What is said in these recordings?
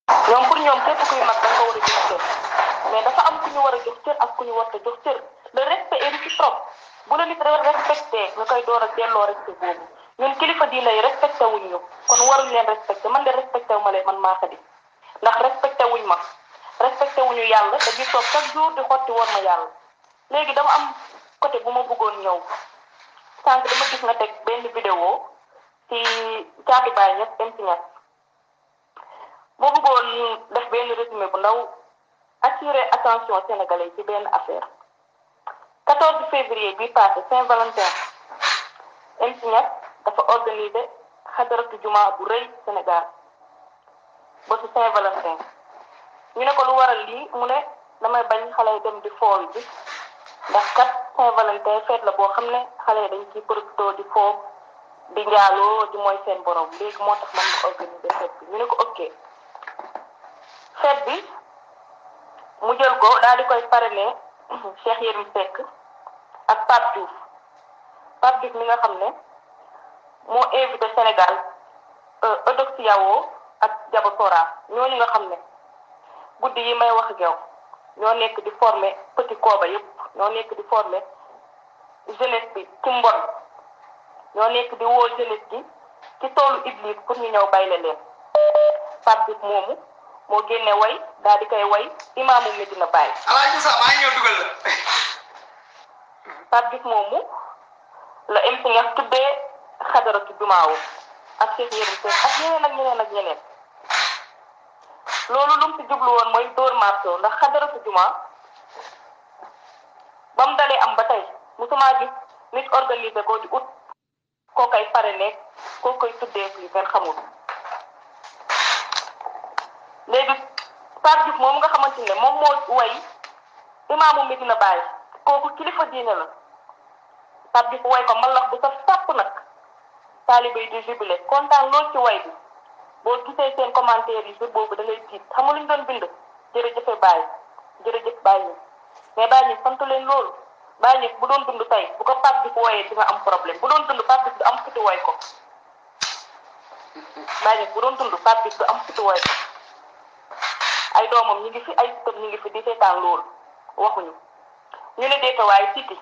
ñoom pour ñoom képp kuy mag da nga ko war a jox cër mais dafa am ku ñu war a jox cër ak ku ñu war a jox cër le respect est réciproque bu la nit respecté nga koy door a delloo respect boobu ñun kilifa diine yi respecté wuñ ñu kon waruñ leen respecté man de respecté wu ma leen man maa ko di ndax respecté wuñ ma respecté wuñu yàlla dañuy toog chaque jour di xotti woon ma yàlla léegi dama am côté bu ma bëggoon ñëw sànq dama gis nga teg benn vidéo ci caatu baay ñett dem ci ñett moo bëggoon def benn résumé bu ndaw attirer attention sénégalais ci benn affaire 14 février bi passé Saint-Valentin MC Niass dafa organiser xadaratu juma bu rëy Sénégal ba su Saint-Valentin ñu ne ko lu waral lii mu ne damay bañ xale yi dem di fool bi ndax kat Saint-Valentin fête la boo xam ne xale yi dañ ciy profité di foo di njaaloo di mooy seen borom léegi moo tax man ma organiser fête bi ñu ne ko ok fête bi mu jël ko daal di koy parrainer Cheikh Yérim Seck ak Pape Diouf Pape Diouf mi nga xam ne moo invité Sénégal Eudoxia-Wo ak Diabatora ñooñu nga xam ne guddi yi may wax ak yow ñoo nekk di former petit kooba yëpp ñoo nekk di former jeunesse bi ci mbon ñoo nekk di woo jeunesse gi ci toolu Iblis pour ñu ñëw bayle leen Pape Diouf moomu moo génne way daal di koy way imaamu Medina Baye. alaaji sax maa ngi ñëw dugal la. Pape Diouf moomu la MC Niass tuddee xadaratu jumaawu ak Cheikh Yérim Seck ak ñeneen ak ñeneen ak ñeneen loolu lu mu si jublu woon mooy dóor marto ndax xadaratu juma ba mu dalee am ba tey musuma gis nit organiser ko di ut koo koy parrainé koo koy tuddee fii ngeen xamul léegi Pape Diouf moom nga xamante ne moom moo way imaamu Medina Baye kooku kilifa diine la Pape Diouf way ko mbalax bu sa sàpp nag taalibe yi di jubilé kontaan lool ci way bi boo gisee seen commentaire yi jour boobu da ngay tiit xam nga lu ñu doon bind jërëjëfe Baye jërëjëf Baye ñi mais Baye ñi sant leen loolu Baye ñi bu doon dund tey bu ko Pape Diouf wooyee di nga am problème bu doon dund Pape Diouf du am futi woy ko Baye ñi bu doon dund Pape Diouf du am futi woy ko ay doomam ñu ngi fi ay sëtam ñu ngi fi di seetaan loolu waxuñu ñu ne deeta waaye siti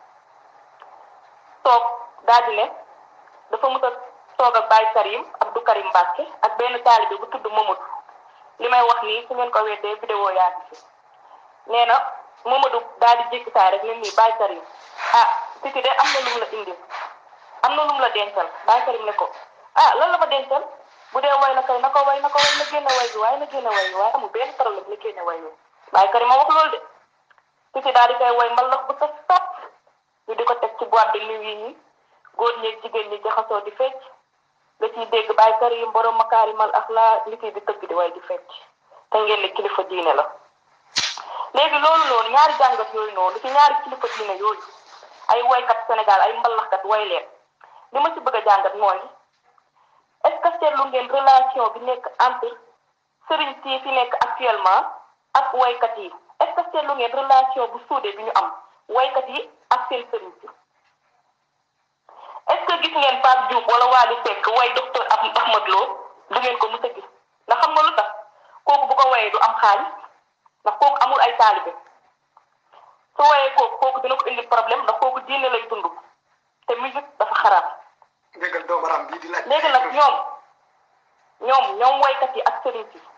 toog daal di ne dafa mës a toog ak Baye Karim Abdou Karim Mbacke ak benn taalibe bu tudd Mamadou li may wax nii su ngeen ko weddee vidéo yaa ngi fi nee na Mamadou daal di jékki saa rek ne nii Baye Karim ah siti de am na lu mu la indil am na lu mu la dencal Baye Karim ne ko ah lan la ma dencal bu dee way na kay na ko way na ko way na génne way bi waaye na génne way bi waaye amul benn problème na génne way bi Baye Karim ma wax loolu de siti daal di koy way mbalax bu sa sap ñu di ko teg ci boîte de nuit yi góor ñeeg jigéen ñi jaxasoo di fecc nga ciy dégg Baye Karim borom makaarimal axlaa li di tëgg di way di fecc te ngeen ne kilifa diine la léegi loolu noonu ñaari jàngat yooyu noonu ci ñaari kilifa diine yooyu ay woykat Sénégal ay mbalaxkat way leen li ma ci bëgg a jàngat mooy est-ce que seetlu ngeen relation bi nekk entre sëriñ si fi nekk actuellement ak woykat yi est-ce que seetlu ngeen relation bu suude bi ñu am woykat yi ak seen sëriñ si est-ce que gis ngeen Pape Diouf wala Wally Seck way docteur Ahmad Lo du ngeen ko mës a gis ndax xam nga lu tax kooku bu ko wayee du am xaalis ndax kooku amul ay taalibe su wayee kooku kooku dina ko indi problème ndax kooku diine lay dund te musique dafa xaraam déggal doobaram bii di laaj. léegi nag ñoom ñoom ñoom waykat yi ak sëriñ si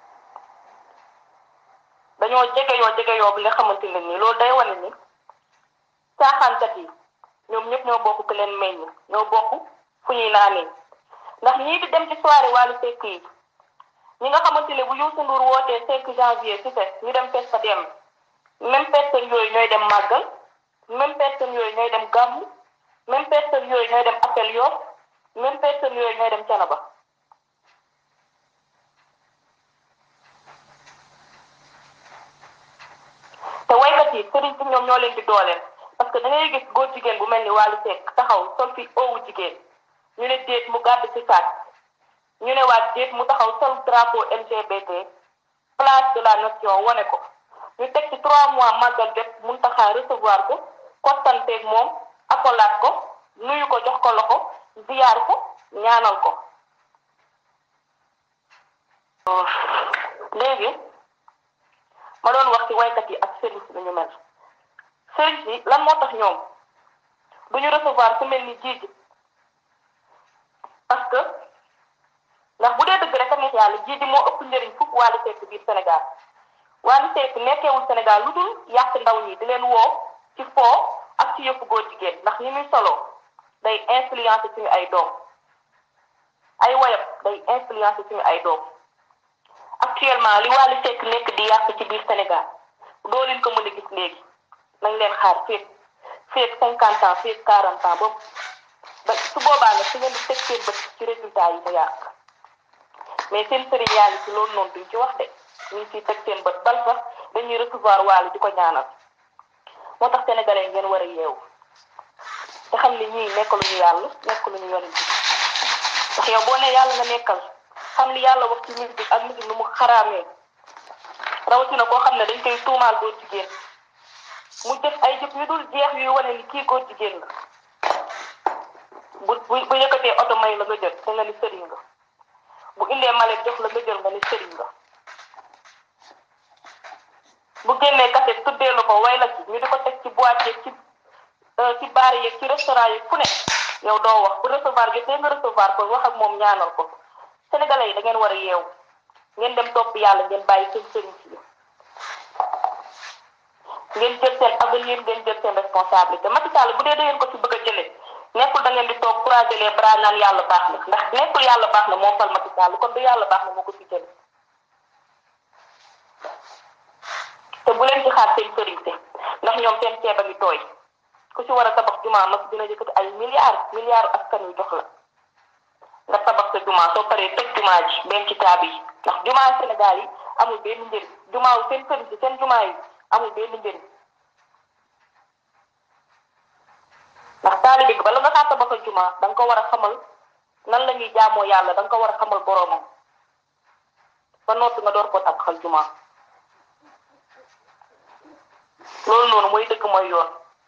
dañoo jegeyoo jegeyoo bi nga xamante ne nii loolu day wane ni caaxaankat yi ñoom ñëpp ñoo bokk ku leen meññ ñoo bokk fu ñuy naanee ndax ñii di dem ci soirée Wally Seck yi ñi nga xamante ne bu Youssou Ndour wootee 5 janvier ci fes ñu dem fes fa dem même personne yooyu ñooy dem màggal même personne yooyu ñooy dem gàmmu même personne yooyu ñooy dem appel yoo même personne yooyu ñooy dem canaba te waykat yi sëriñ si ñoom ñoo leen di dooleel parce que da ngay gis góor jigéen bu mel ni Wally Seck taxaw sol fi owu jigéen ñu ne déet mu gàdd ci saat ñu ne waat déet mu taxaw sol drapeau LGBT place de la nation wane ko ñu teg ci trois mois màggal jot mun taxaa recevoir ko kottanteeg moom akolaat ko nuyu ko jox ko loxo ziyaar ko ñaanal ko léegi ma doon wax ci waykat yi ak sëriñ si ñu mel sëriñ si lan moo tax ñoom du ñu recevoir ku mel ni jiiji parce que ndax bu dee dëgg rek tamit yàlla jiiji moo ëpp njëriñ fukk Wally Seck biir Sénégal Wally Seck nekkeewul Sénégal lu dul yàq ndaw ñi di leen woo ci foo ak ci yëpp góor jigéen ndax ni muy solo day influencer suñu ay doom ay woyam day influencer suñu ay doom actuellement li Wally Seck nekk di yàq ci biir Sénégal doo leen ko mën a gis léegi nañ leen xaar féeg féeg cinquante ans féeg quarante ans boobu ba su boobaa nag su ngeen di teg seen bët ci résultat yi mu yàq mais seen sëriñ yaa ngi ci loolu noonu duñ ci wax de ñu ngi ciy teg seen bët bal sax dañuy recevoir Wally di ko ñaanal moo tax sénégalais ngeen war a yeewu te xam ni ñii nekkaluñu yàlla nekkaluñu yonent bi ndax yow boo ne yàlla nga nekkal xam li yàlla wax ci musique ak musique nu mu xaraamee rawatina koo xam ne dañ koy tuumaal góor jigéen mu def ay jëf yu dul jeex yuy wane ni kii góor jigéen la bu bu bu yëkkatee oto may la nga jël te nga ni sëriñ nga bu indee malet jox la nga jël nga ni sëriñ nga bu génnee kaset tuddee la ko way la ci ñu di ko teg ci boîte yeeg ci ci baar yeeg ci restaurant yeeg fu ne yow doo wax bu recevoir jotee nga recevoir ko wax ak moom ñaanal ko sénégalais yi da ngeen war a yeewu ngeen dem topp yàlla ngeen bàyyi seen sëriñ si ngeen jël seen avenir ngeen jël seen responsabilité Macky Sall bu dee da ngeen ko ci bëgg a jëlee nekkul da ngeen di toog croiser les bras naan yàlla baax na ndax nekkul yàlla baax na moo fal Macky Sall kon du yàlla baax na moo ko ci jëlee te bu leen ci xaar seen sëriñ si ndax ñoom seen ceeb a ngi tooy ku ci war a tabax jumaa nag dina yëkkati ay milliards milliards askan wi jox la nga tabax sa jumaa soo paree tëj jumaa ji benn ci taabi yi ndax jumaa Sénégal yi amul benn njëriñ jumaa wu seen sëriñ si seen jumaa yi amul benn njëriñ ndax taalibe bi bala nga kaa tabaxal jumaa da nga ko war a xamal nan la ñuy jaamoo yàlla da nga ko war a xamal boroomam ba noppi nga door koo tabaxal jumaa loolu noonu mooy dëgg mooy yoon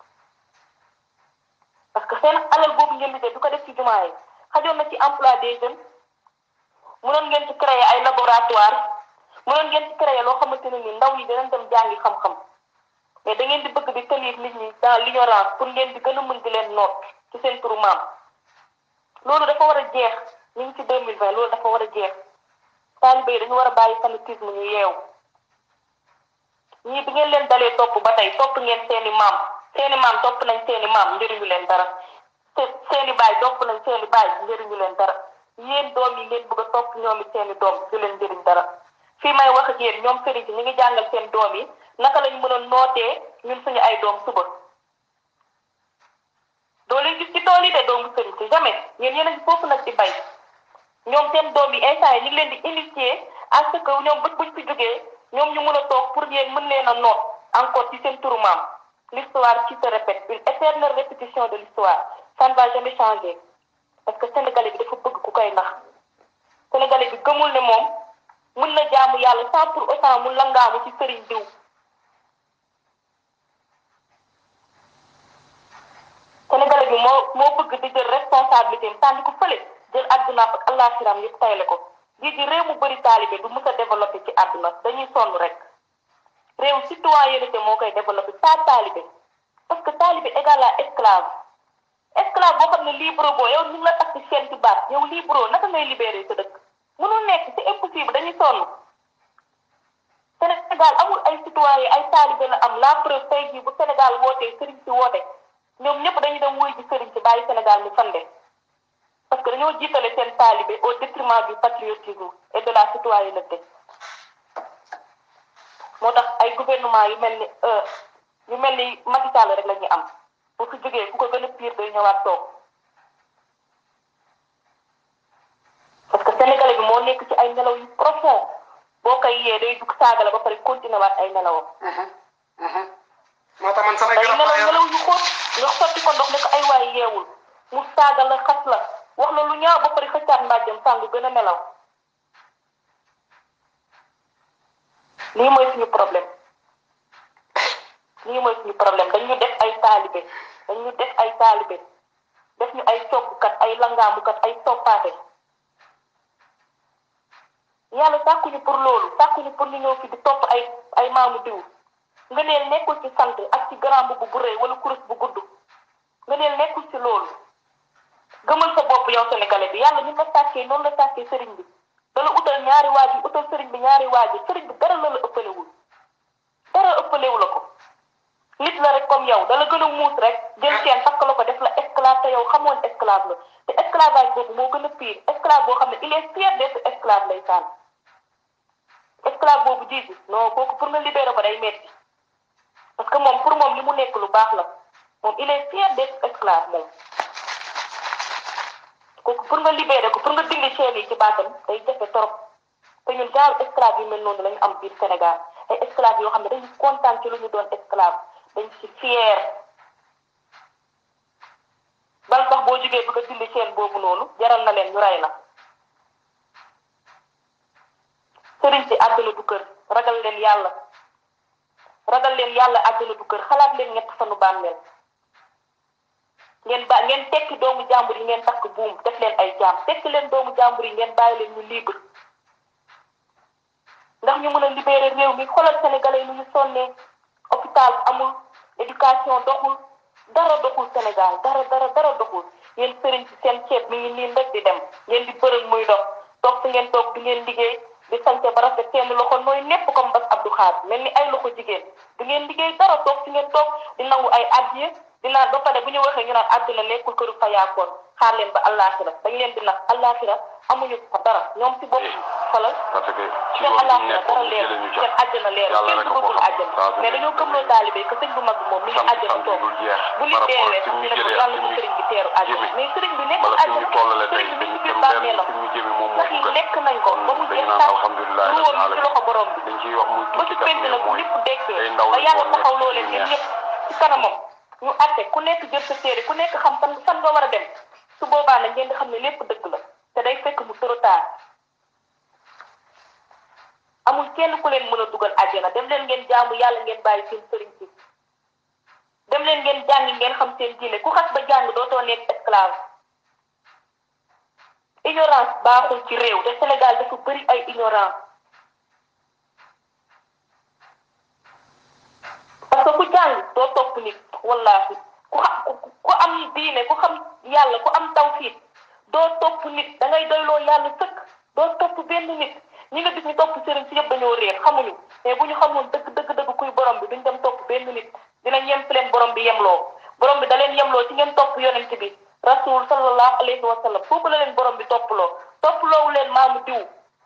parce que seen alal boobu ngeen di def du ko def ci jumaa yi xajoon na ci emploi des jeunes mënoon ngeen ci créer ay laboratoire mënoon ngeen ci créer loo xamante ne ni ndaw yi danañ dem jàngi xam-xam mais da ngeen di bëgg di tenir nit ñi dans l'ignorance pour ngeen di gën a mën di leen noot ci seen turu maam loolu dafa war a jeex ñu ngi ci deux mille vingt loolu dafa war a jeex taalibe yi dañu war a bàyyi fanatisme ñu yeewu ñii bi ngeen leen dalee topp ba tey topp ngeen seeni maam seeni maam topp nañ seeni maam njëriñu leen dara te seeni baay topp nañ seeni baay njëriñu leen dara yéen doom yi ngeen bëgg a topp ñoom it seeni doom du leen njëriñ dara fii may wax ak yéen ñoom sëriñ si ñu ngi jàngal seen doom yi naka lañ mën a nootee ñun suñu ay doom suba doo leen gis ci tool yi de doomu sëriñ si jamais yéen yéen a ngi foofu nag di bay ñoom seen doom yi instant yi ñu ngi leen di initier à ce que ñoom bët buñ fi jógee ñoom ñu mën a toog pour yéen mën leen a noot encore ci seen turu maam l'histoire qui se répète une éternelle répétition de l'histoire ça ne va jamais changer parce que sénégalais bi dafa bëgg ku koy nax sénégalais bi gëmul ne moom mën na jaamu yàlla sans pour autant mu langaamu ci sëriñ diw sénégalais bi moo moo bëgg di jël responsabilité am tànn ko fële jël àdduna ak àllaaxiram yëpp tayle ko lii di réew mu bëri taalibe du mës a développé ci àdduna dañuy sonn rek réew citoyenneté moo koy développé pas taalibe parce que taalibe égal à esclave esclave boo xam ne libre boo yow ñu ngi la takk seen ci baat yow libre naka ngay libéré sa dëkk mënul nekk c'est impossible dañuy sonn Sénégal amul ay citoyen ay taalibe la am la preuve tey jii bu Sénégal wootee sëriñ si woote ñoom ñëpp dañuy dem wuy ji sëriñ si bàyyi Sénégal mu fande parce que dañoo jiitale seen taalibe au détriment du patriotisme et de la citoyenneté moo tax ay gouvernement yu mel ni yu mel ni Macky Sall rek la ñuy am bu fi jógee ku ko gën a pire day ñëwaat toog parce que sénégalais bi moo nekk ci ay nelaw yu profond boo koy yee day dugg saaga la ba pare continuer waat ay nelawam. moo tax man samay day garab nelaw laa yor nelaw yu xóot nga sotti ko ndox ne ko ay waay yeewul mu saaga la xas la wax la lu ñaaw ba pare xëccaat mbàjjam sàngu gën a nelaw lii mooy suñu problème lii mooy suñu problème dañu def ay taalibe dañu def ay taalibe def ñu ay coggukat ay langaamukat ay toppaate yàlla sàkkuñu pour loolu sàkkuñu pour ñu ñëw fi di topp ay ay maamu diw nga neel nekkul ci sant ak ci grand bu bu rëy wala kurus bu gudd nga neel nekkul ci loolu gëmal sa bopp yow sénégalais bi yàlla ñu la sàkkee noonu la sàkkee sëriñ bi dala utal ñaari waajur utal sëriñ bi ñaari waajur sëriñ bi dara la la ëppalewul dara ëppalewu la ko nit la rek comme yow dala gën a muus rek jël seen takk la ko def la esclave te yow xamoon esclave la te esclavage boobu moo gën a pire esclave boo xam ne il est fier d'être esclave lay sànn esclave boobu jiitu non kooku pour nga libérer ko day metti parce que moom pour moom li mu nekk lu baax la moom il est fier d'être esclave moom kooku pour nga libérer ko pour nga dindi chaîne yi ci baatam day jafe trop te ñun genre esclave yu mel noonu lañu am biir Sénégal ay esclave yoo xam ne dañu kontaan ci lu ñu doon esclave dañ ci fier bal sax boo jógee bëgg a dindi chaîne boobu noonu jaral na leen ñu rey la sëriñ si àdduna du kër ragal leen yàlla ragal leen yàlla àdduna du kër xalaat leen ñett fanu bàmmeel ngeen ba ngeen tekki doomu jàmbur yi ngeen takk buum def leen ay jaam tekki leen doomu jàmbur yi ngeen bàyyi leen ñu libre ndax ñu mën a libérer réew mi xoolal sénégalais yi nu ñu sonnee hôpital amul éducation doxul dara doxul Sénégal dara dara dara doxul yéen sëriñ si seen ceeb mi ngi niin rek di dem ngeen di bërël muy dox toog fi ngeen toog di ngeen liggéey di sante ba rafet seen loxo nooy nepp comme bas Abdou Khadre mel ni ay loxo jigéen di ngeen liggéey dara toog fi ngeen toog di nangu ay addiye di naan ba pare bu ñu waxee ñu naan àdduna nekkul këru fayaakoon xaar leen ba àllaaxira dañ leen di nax àllaaxira amuñu fa dara ñoom si bopp xolal parce que ci seen loolu ñu àllaaxira dara nekkoon leer jëlee ñu seen ca àjjana leer yàlla kenn rek a bëggul ko xam àjjana saa su mais nekk dañoo gëmloo taalibe que sëñ bu mag bi moom mi ngi sant àjjana sant toog dul jeex bu nit par rapport deewee ak fi sax ñu ñu ne ko jëlee yàlla ak ko fi sëriñ ñu bi teeru àjjana jëmee mais sëriñ bi nekkul wala fi ñu àjjana tollale tey sëriñ bi mi ngi dañ biir dem benn bàmmeelam fi ñu jëmee moom moo ndax yi gën lekk nañ ko ba mu dañu jeex naan tàkk alhamdulilah lu woon ci loxo borom bi dañ ciy wax muy ba tuuti ci kat penc mais nag mooy ñëpp dekkee ay ndaw ba lañ yàlla woon taxaw nekk loo ci leen lu yéen neex ñëpp ci kanamam ñu àtte ku nekk jël sa téere ku nekk xam fan fan nga war a dem su boobaa nag ngeen di xam ne lépp dëgg la te day fekk mu trop tard amul kenn ku leen mën a dugal àjjana dem leen ngeen jaamu yàlla ngeen bàyyi seen sëriñ si dem leen ngeen jàngi ngeen xam seen diine ku xas ba jàng dootoo nekk esclave ignorance baaxul ci réew te Sénégal dafa bëri ay ignorance parce que ku jàng doo topp nit wallaahi ku xam ku ku am diine ku xam yàlla ku am tawfiit doo topp nit da ngay doyloo yàlla sëkk doo topp benn nit ñi nga gis ñu topp sëriñ si yëpp dañoo réer xamuñu mais bu ñu xamoon dëgg dëgg dëgg kuy borom bi duñ dem topp benn nit dinañ yem fi leen borom bi yemloo borom bi da leen yemloo ci ngeen topp yonent bi rasul sallallahu alayhi wa sallam foofu la leen borom bi topploo topploowu leen maamu diw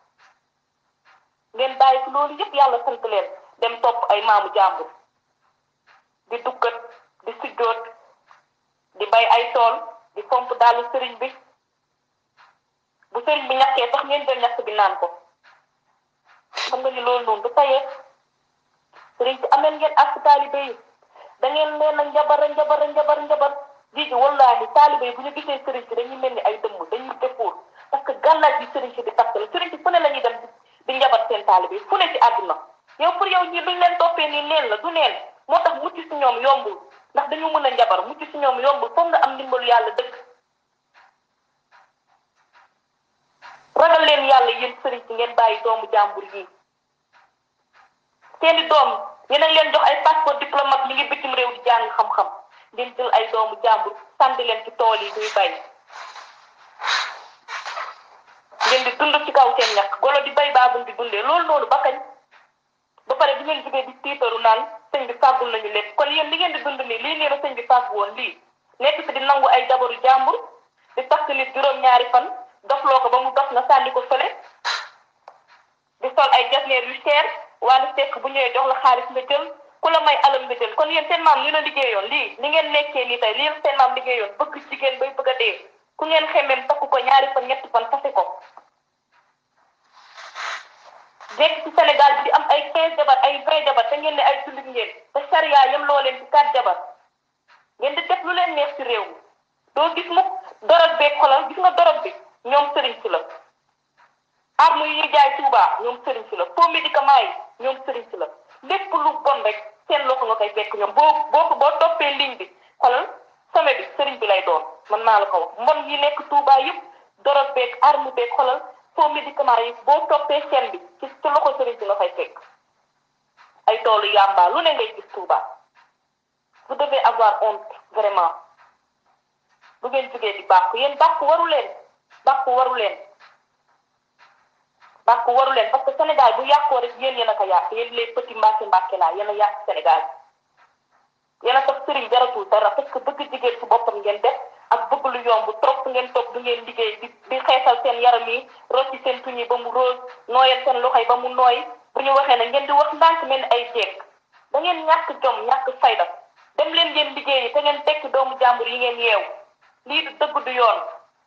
ngeen bàyyi fi loolu yëpp yàlla sant leen dem topp ay maamu jàmbur di dukkat di sujjoot di bay ay tool di fomp daalu sëriñ bi bu sëriñ bi ñàkkee sax ngeen jël ñàkk bi naan ko xam nga ni loolu noonu du tayee sëriñ si ameen ngeen ak taalibe yi da ngeen leen a njabar a njabar a njabar njabar jiji wallahi taalibe yi bu ñu gisee sëriñ si dañuy mel ni ay dëmm dañuy defoor parce que gàllaaj yi sëriñ si di takk la sëriñ si fu ne la ñuy dem di njabar seen taalibe yi fu ne ci àdduna yow pour yow ñii duñ leen toppee nii neen la du neen moo tax mucc si ñoom yombul ndax dañu mën a njabar mucc si ñoom yombul foog nga am ndimbalu yàlla dëgg ragal leen yàlla yéen sëriñ si ngeen bàyyi doomu jàmbur yi seeni doom yéen a ngi leen jox ay passeport diplomate ñu ngi bitim réew di jàng xam-xam ngeen jël ay doomu jàmbur sànni leen ci tool yi ñuy bay ngeen di dund ci kaw seen ñàkk golo di bay baabul di dundee loolu noonu ba kañ ba pare bi ngeen jógee di tiitaru naan sëñ bi fàggul nañu lépp kon yéen li ngeen di dund nii lii nii la sëñ bi fàgg woon lii nekk fi di nangu ay jabaru jàmbur di takk nit juróom-ñaari fan dofloo ko ba mu dof nga sànni ko fële di sol ay jasneer yu cher wala fekk bu ñëwee jox la xaalis nga jël ku la may alam nga jël kon yéen seen maam li la liggéeyoon lii li ngeen nekkee nii tey lii la seen maam liggéeyoon bëgg jigéen bay bëgg a dee ku ngeen xemmeem takku ko ñaari fan ñetti fan fase ko jekk ci Sénégal bi di am ay quinze jabar ay vingt jabar te ngeen ne ay jullit ngeen te charia yem loo leen ci quatre jabar ngeen di def lu leen neex ci réew mi doo gis mukk dorog beeg xolal gis nga dorog bi ñoom sëriñ si la arme yi ñuy jaay Touba ñoom sëriñ si la faux médicament yi ñoom sëriñ si la lépp lu bon rek seen loxo nga koy fekk ñoom boo boo ko boo toppee ligne bi xolal sommet bi sëriñ bi lay doon man maa la ko wax mbon yi nekk Touba yëpp dorog beeg arme beeg xolal faux médicament yi boo toppee chaîne bi ci ci loxo sëriñ si nga fay fekk ay toolu yàmba lu ne ngay gis Touba vous devez avoir honte vraiment bu ngeen jógee di bàkku yéen bàkku waru leen bàkku waru leen bàkku waru leen parce que Sénégal bu yàqoo rek yéen yéen a ko yàq yéen les petits mbàkke mbàkke laa yéen a yàq Sénégal yéen a tax sëriñ jaratul dara parce que bëgg jigéen ci boppam ngeen def ak bëgg lu yomb toog ngeen toog du ngeen liggéey di di xeesal seen yaram yi rocci seen tuñ yi ba mu rose nooyal seen loxo yi ba mu nooy bu ñu waxee ne ngeen di wax ndànk mel ni ay jeeg da ngeen ñàkk jom ñàkk fayda dem leen ngeen liggéey yi te ngeen tekki doomu jàmbur yi ngeen yeew lii du dëgg du yoon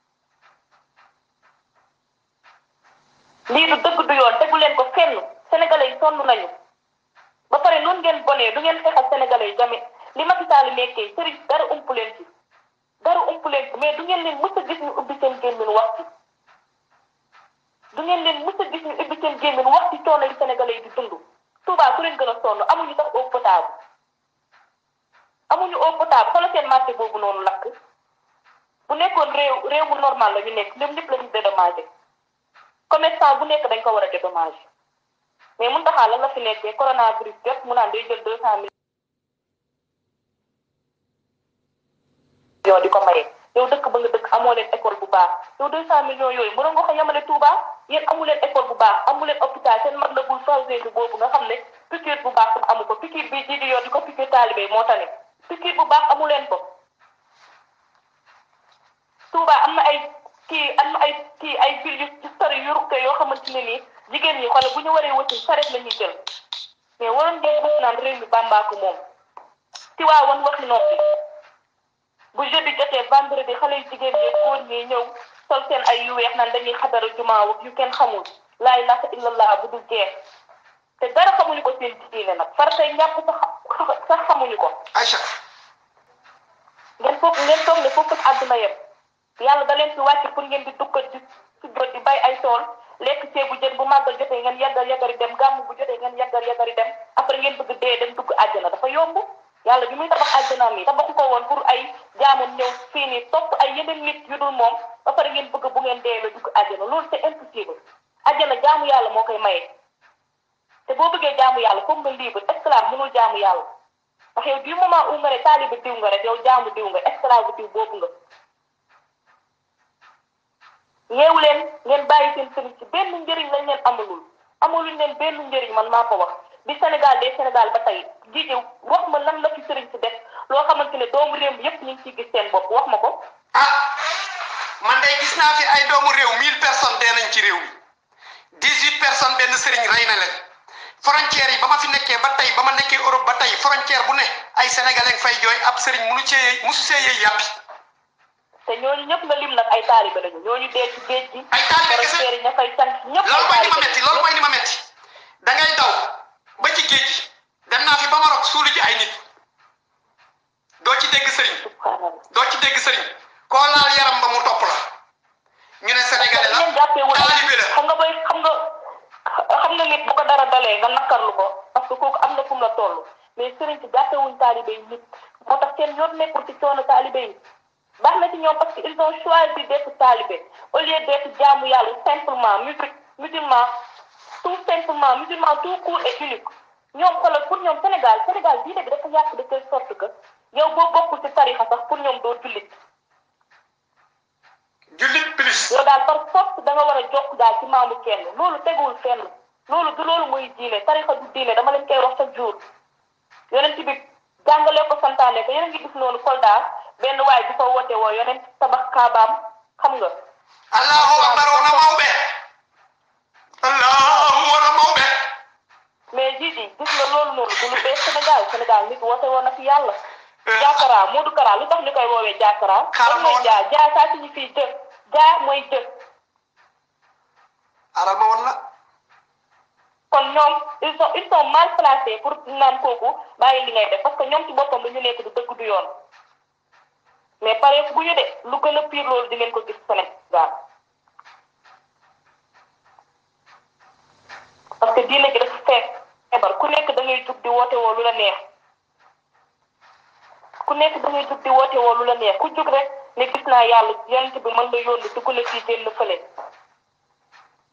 lii du dëgg du yoon tegu leen ko fenn sénégalais yi sonn nañu ba pare noonu ngeen bonee du ngeen xeexal sénégalais yi tamit li Macky Sall nekkee sëriñ dara ump leen ci dara ump leen ci mais du ngeen leen mës a gis ñu ubbi seen gémmiñ wax ci du ngeen leen mës a gis ñu ubbi seen gémmiñ wax ci coono yi sénégalais yi di dund Touba ku leen gën a sonn amuñu sax eau potable amuñu eau potable xoolal seen marché boobu noonu lakk bu nekkoon réew réew mu normal la ñu nekk ñoom ñëpp la ñu dédommagé commerçant bu nekk dañ ko war a dédommagé mais mun taxaa lan la fi nekkee coronavirus jot mu naan day jël deux cent millions di ko maye yow dëkk ba nga dëkk amoo leen école bu baax yow deux cent millions yooyu mënoon nga ko yemale Touba yéen amu leen école bu baax amu leen hôpital seen mag la bul fawsé boobu nga xam ne piqûre bu baax tam amu ko piqûre bii ji di yor di ko piqûre taalibe moo tane piqûre bu baax amu leen ko Touba am na ay kii am na ay kii ay ville yu sori yu rukke yoo xamante ne nii jigéen ñi xoolal bu ñu waree wëcc saret la ñuy jël mais waroon ngeen gis naan réew mi Bàmbaa ko moom ci waa woon waxi noppi bu jeudi jotee vendredi xale yu jigéen ñi góor ñi ñëw sol seen ay yu weex naan dañuy xadara jumaa ak yu kenn xamul laa ilaaha illallah bu dul jeex te dara xamuñu ko seen diine nag far tey ñàpp sax sax xamuñu ko Aïcha ngeen foog ngeen toog ne foofu àdduna yem yàlla da leen fi wàcc pour ngeen di dukkat di sujjoot di bay ay tool lekk ceebu jën bu màggal jotee ngeen yàggal yàggari dem gàmm bu jotee ngeen yàggal yàggari dem après ngeen bëgg dee dem dugg àjjana dafa yomb yàlla bi muy tabax àjjanaam yi tabaxu ko woon pour ay jaamam ñëw fii nii topp ay yeneen nit yu dul moom ba pare ngeen bëgg bu ngeen dee la dugg àjjana loolu c'est impossible àjjana jaamu yàlla moo koy maye te boo bëggee jaamu yàlla foog nga libre esclave mënul jaamu yàlla ndax yow du moment où nga ne taaliba diw nga rek yow jaamu diw nga esclave diw boobu nga yeewu leen ngeen bàyyi seen sëriñ ci benn njëriñ lañ leen amalul amalul leen benn njëriñ man maa ko wax bi Sénégal de Sénégal ba tey jiite wax ma lan la fi sëriñ si def loo xamante ne doomu réew mi yépp ñu ngi ciy gis seen bopp wax ma ko. ah man day gis naa fi ay doomu réew mille personnes dee nañ ci réew mi dix huit personnes benn sëriñ rey na leen frontière yi ba ma fi nekkee ba tey ba ma nekkee Europe ba tey frontière bu ne ay sénégalais fay jooy ab sëriñ munu cee musu see yëy yàppi te ñooñu ñëpp nga lim nag ay taalibe lañu ñooñu dee ci géej gi. ay taalibe kese frontière yi ña fay sant ñëpp loolu mooy ni ma metti loolu mooy ni ma metti da ngay daw ba ci géej gi dem naa fi ba Maroc suulu ji ay nit doo ci dégg sëriñ subhanallah doo ci dégg sëriñ koo laal yaram ba mu topp la ñu ne sénégalais la ngeen jàppee wala taalibe la xam nga booy xam nga xam nga nit bu ko dara dalee nga nakkarlu ko parce que kooku am na fu mu la toll mais sëriñ si jàppewuñ taalibe yi nit moo tax seen yoon nekkul ci coono taalibe yi baax na ci ñoom parce que ils ont choisi d'être taalibe au lieu d'être jaamu yàlla simplement musique musulman tout simplement musulman tout court et unique ñoom xoolal pour ñoom Sénégal Sénégal diine bi dafa yàq de telle sorte que yow boo bokkul ci tarixa sax pour ñoom doo jullit jullit plus yow daal par force da nga war a jokk daal ci maamu kenn loolu teguwul fenn loolu du loolu muy diine tarixa du diine dama leen koy wax chaque jour yonent bi jàngalee ko santaane ko yéen a ngi gis noonu Kolda benn waay bi fa woote woo yonent tabax kaabaam xam nga allahu akbar wona mawɓe allahu wona mawɓe mais jiji gis nga loolu noonu du lu bees Sénégal Sénégal nit woote woon na fi yàlla jaakara Modou Kara lu tax ñu koy woowee jaakara Xaaral lan ma mooy woon- jaa jaa saa suñu fii jëf jaa mooy jëf aral ma won la kon ñoom ils sont ils sont mal placés pour naan kooku bàyyi li ngay def parce que ñoom ci boppam lu ñu nekk du dëgg du yoon mais pare bu ñu de lu gën a pire loolu di ngeen ko gis Sénégal parce que diine gi dafa fee feebar ku nekk da ngay jug di woote woo lu la neex ku nekk da ngay jug di woote woo lu la neex ku jug rek ne gis naa yàlla yonent bi mën la yónni dugg na fii génn fële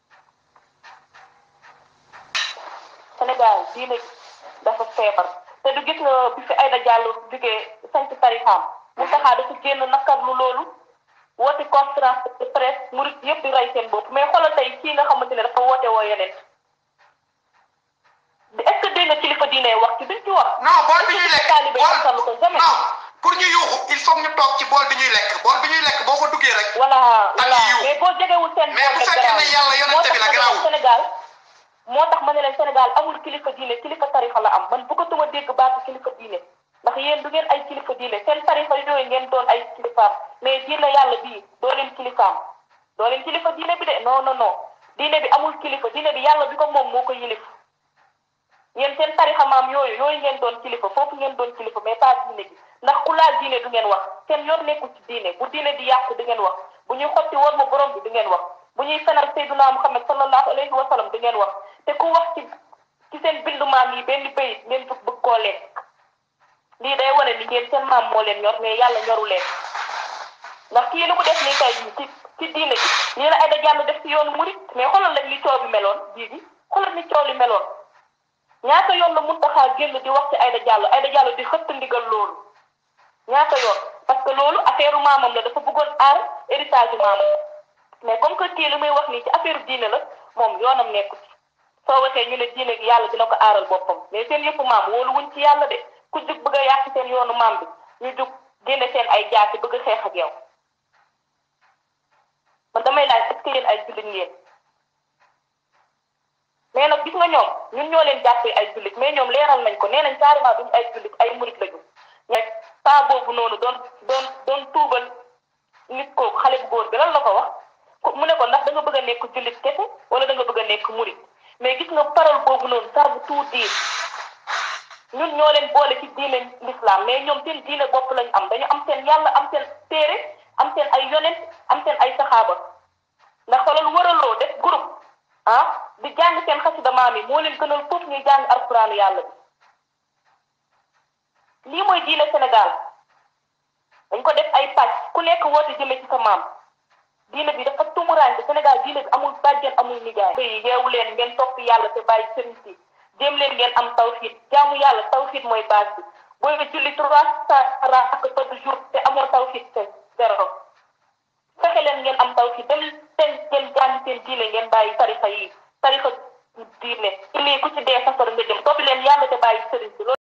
Sénégal diine dafa feebar te du gis nga bi fi Aïda Diallo jógee sanc tarixaam mu taxaa dafa génn nakarlu loolu woote conférence de presse murit yëpp di rey seen bopp mais xoolal tey kii nga xamante ne dafa woote woo yeneen est-ce que dégg nga kilifa diine wax ci duñ ci wax. non bool bi ñuy lekk taalibe yi nakarlu ko bool jamais. non pour ñu yuuxu il faut ñu toog ci bool bi ñuy lekk bool bi ñuy lekk boo fa duggee rek voilà voilà yiw. mais boo jegewul seen Mais bu bopp fekkee ne yàlla yonente bi la garaawul. Sénégal moo tax ma ne leen Sénégal amul kilifa diine kilifa tarixa la am man bëggatuma dégg baatu kilifa diine ndax yéen du ngeen ay kilifa diine seen tarixa yooyu ngeen doon ay kilifaam mais diine yàlla bii doo leen kilifaam doo leen kilifa diine bi de non non non diine bi amul kilifa diine bi yàlla bi ko moom moo ko yilif yéen seen tarixa maam yooyu yooyu ngeen doon kilifa foofu ngeen doon kilifa mais pas diine bi ndax ku laal diine du ngeen wax seen yoon nekkul ci diine bu diine di yàqu du ngeen wax bu ñuy xotti woon ma borom bi du ngeen wax bu ñuy fenal Seydina Muhammad sallallahu alayhi wa sallam du ngeen wax te ku wax ci ci seen bindu maam yi benn bayit ngeen bëgg bëgg koo lekk lii day wane ni ngeen seen maam moo leen ñor mais yàlla ñoru leen ndax kii li mu def nii tey jii ci ci diine bi lii la Aïda Diallo def ci yoonu murit mais xoolal lañ li coow bi meloon bii bi xoolal ni coow li meloon ñaata yoon la Mountakha génn di wax ci Aïda Diallo Aïda Diallo di xëtt ndigal loolu ñaata yoon parce que loolu affaire maamam la dafa bëggoon aar héritage maamam mais comme que kii li muy wax nii ci affaire diine la moom yoonam nekku ci soo waxee ñu ne diine gi yàlla dina ko aaral boppam mais seen yëpp maam wóolu wuñ ci yàlla de ku jug bëgg a yàq seen yoonu maam bi ñu jug génne seen ay jaasi bëgg a xeex ak yow man damay laaj est-ce que yéen ay jullit ngeen mais nag gis nga ñoom ñun ñoo leen jàppee ay jullit mais ñoom leeral nañ ko nee nañ carrément duñu ay jullit ay murit lañu mais saa boobu noonu doon doon doon tuubal nit kooku xale bu góor bi lan la ko wax ko mu ne ko ndax da nga bëgg a nekk jullit kese wala da nga bëgg a nekk murit mais gis nga parole boobu noonu ça veut tout dire ñun ñoo leen boole ci diine l'islam mais ñoom seen diine bopp lañ am dañu am seen yàlla am seen téere am seen ay yonent am seen ay saxaaba ndax xoolal wëraloo def groupe ah di jàng seen xasida maam yi moo leen gënal foofu ñuy jàng alquraanu yàlla bi lii mooy diine Sénégal dañ ko def ay pàcc ku nekk woote jëme ci sa maam diine bi dafa tumuraanke Sénégal diine bi amul bàjjen amul nijaay yi yeewu leen ngeen topp yàlla te bàyyi sëriñ si jéem leen ngeen am tawxiid jaamu yàlla tawxiid mooy base bi booy nga julli trois cent rakk par jour te amoo tawxiid te zéro fexe leen ngeen am tawxiid dem leen ngeen jàng seen diine ngeen bàyyi tarixa yi tarixa diine ilii ku ci dee safara nga jëm topp leen yàlla te bàyyi sëriñ si